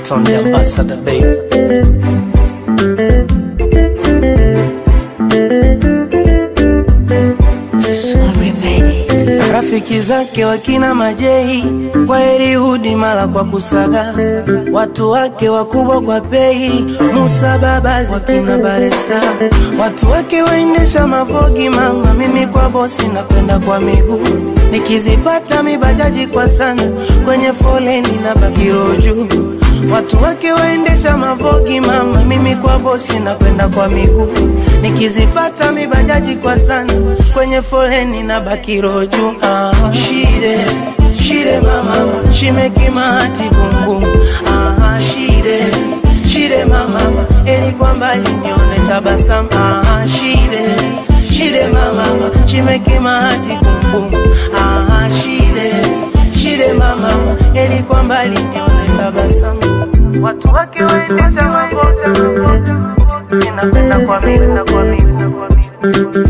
Ringtone the ambassador baby. Rafiki zake wakina Majei kwa Erihudi mala kwa kusaga, watu wake wakubwa kwa pei, Musa Babazi wakina Baresa, watu wake waendesha mavogi mama, mimi kwa bosi na kwenda kwa miguu, nikizipata mibajaji kwa sana, kwenye foleni na bakiro juu Watu wake waendesha mavogi mama, mimi kwa bosi na kwenda kwa miguu, nikizipata mibajaji kwa sana, kwenye foleni na bakiro juu. Ah, shire shire mama, shimeki mahati bumbum. Ah, shire shire mama, eli kwa mbali nione tabasamu. Ah, shire shire mama, shimeki mahati bumbum. Ah, shire shire mama, eli kwa mbali nione tabasamu. Watu wake waendesha maboza ninapenda kwa miguu kwa miguu kwa miguu.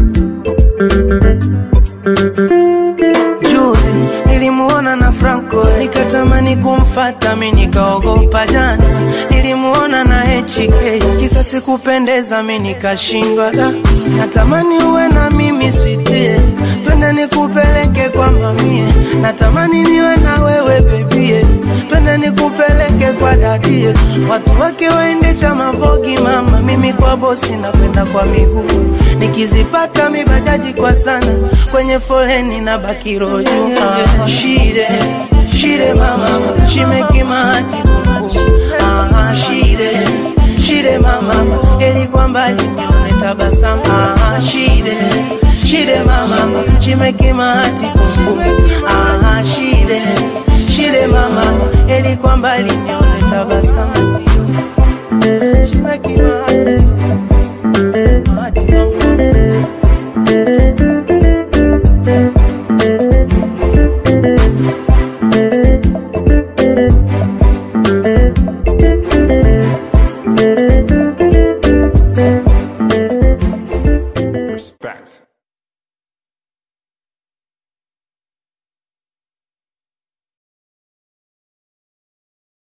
Juzi nilimuona na Franco nikatamani kumfata mi nikaogopa jana. Nilimuona na HK kisa sikupendeza mi nikashindwa da. Natamani uwe na mimi sweetie, twende nikupeleke kwa mamie. Natamani niwe na wewe bebie, twende nikupeleke kwa dadie. Watu wake waendesha mavogi mama, mimi kwa bosi na kwenda kwa miguu. Nikizipata mibajaji kwa sana, kwenye foleni na bakiro juu. Ah, Shire shire mama, shimeki mahati bubu. Ah, shire shire mama, eli kwa mbali nione tabasamu. Ah, shire shire mama, shimeki mahati bubu. Ah, shire shire mama, eli kwa mbali nione tabasamu. Shimeki mahati